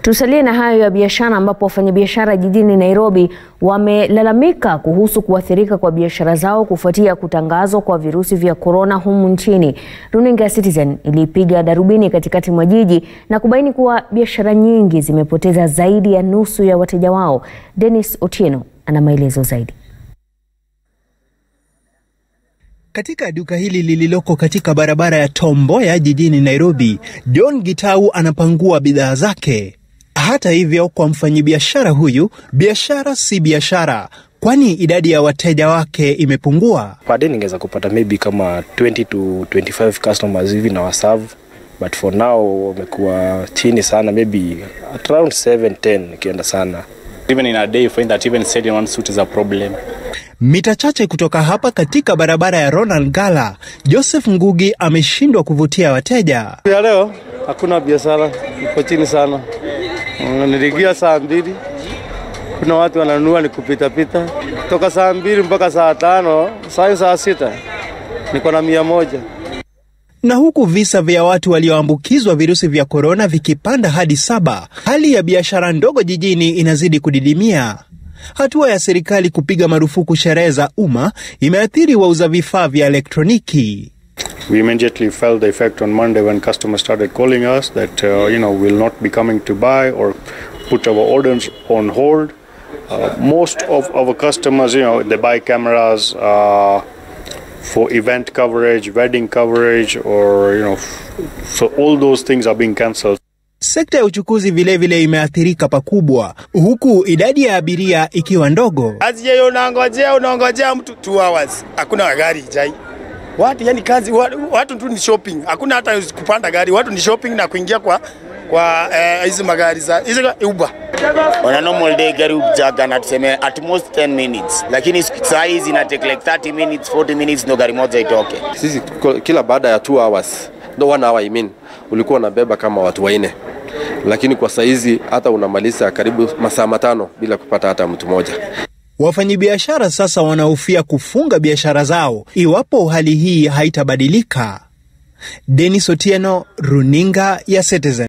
Tusalie na hayo ya biashara ambapo wafanyabiashara jijini Nairobi wamelalamika kuhusu kuathirika kwa biashara zao kufuatia kutangazwa kwa virusi vya korona humu nchini. Runinga ya Citizen ilipiga darubini katikati mwa jiji na kubaini kuwa biashara nyingi zimepoteza zaidi ya nusu ya wateja wao. Dennis Otieno ana maelezo zaidi. Katika duka hili lililoko katika barabara ya Tom Mboya jijini Nairobi, John Gitau anapangua bidhaa zake. Hata hivyo, kwa mfanyabiashara huyu, biashara si biashara, kwani idadi ya wateja wake imepungua. Per day ningeweza kupata maybe kama 20 to 25 customers hivi na waserve, but for now wamekuwa chini sana, maybe at around 7 10 ikienda sana. Even in a day, you find that even selling one suit is a problem. Mita chache kutoka hapa katika barabara ya Ronald Gala, Joseph Ngugi ameshindwa kuvutia wateja. Ya leo hakuna biashara, iko chini sana. Mm, Niliingia saa mbili, kuna watu wananunua ni kupita pita toka saa mbili mpaka saa tano, saa saa sita niko na mia moja. Na huku visa vya watu walioambukizwa virusi vya korona vikipanda hadi saba, hali ya biashara ndogo jijini inazidi kudidimia. Hatua ya serikali kupiga marufuku sherehe za umma imeathiri wauza vifaa vya elektroniki. We immediately felt the effect on Monday when customers started calling us that uh, you know will not be coming to buy or put our orders on hold. Uh, most of our customers, you know, they buy cameras uh, for event coverage, wedding coverage, or you know, so all those things are being cancelled. Sekta ya uchukuzi vilevile vile imeathirika pakubwa, huku idadi ya abiria ikiwa ndogo. Aje unangojea unangojea mtu 2 hours, hakuna gari ijai. Watu yani kazi watu, watu tu ni shopping, hakuna hata kupanda gari, watu ni shopping na kuingia kwa kwa hizi eh, magari za hizi Uber. On a normal day gari ujaga na tuseme at most 10 minutes, lakini saa hizi ina take like 30 minutes 40 minutes ndo gari moja itoke. Sisi kila baada ya 2 hours ndo one hour I mean, ulikuwa unabeba kama watu waine lakini kwa saizi hata unamaliza karibu masaa matano bila kupata hata mtu mmoja. Wafanyabiashara sasa wanahofia kufunga biashara zao iwapo hali hii haitabadilika. Dennis Otieno, runinga ya Citizen.